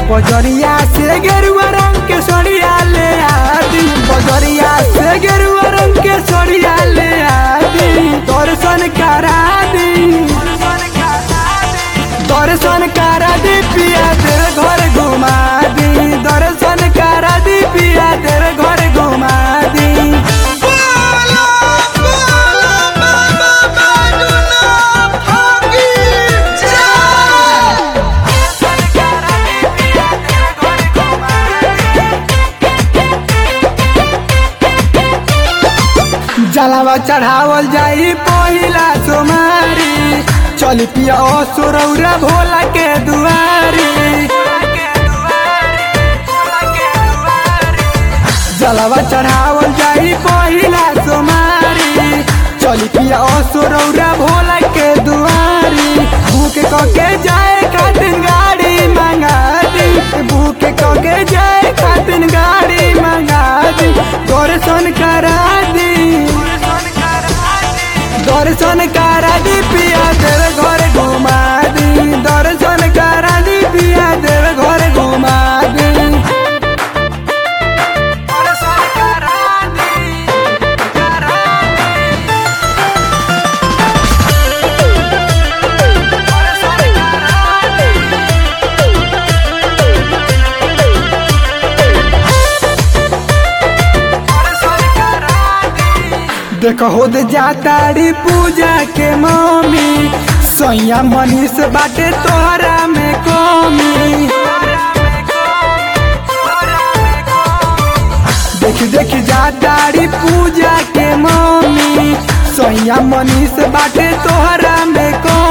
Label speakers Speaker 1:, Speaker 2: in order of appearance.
Speaker 1: बजरिया से गेरुआ रंग के सड़िया ले आदि बजरिया से गेरुआ रंग के सड़िया ले आदि दर्शन करा दी दर्शन करा दी पिया तेरे घर घुमा दी दर्शन करा दी पिया तेरे घर घुमा दी
Speaker 2: बोलो बोलो बाबा बैजनाथ की जय
Speaker 1: जलावा चढ़ावल जाई पहिला सोमारी चल पिया ओ सुरौरा भोला के दुआरी जलावा चढ़ावल जाई पहिला सोमारी चल पिया ओ सुरौरा भोला के दुआरी भूख कके जाए खातिर गाड़ी मंगा दी भूख कके जाए खातिर गाड़ी मंगा दी दर्शन करा दी दर्शन करा दी पिया तेरे घर घुमा दी दर्शन करा दी पिया तेरे घर घुमा दी दर्शन करा दी करा देख होद जाताड़ी पूजा के मम्मी सैया मनीष बाटे तोहरा में कमी देख देख जाताड़ी पूजा के मम्मी सैया मनीष बाटे तोहरा में कमी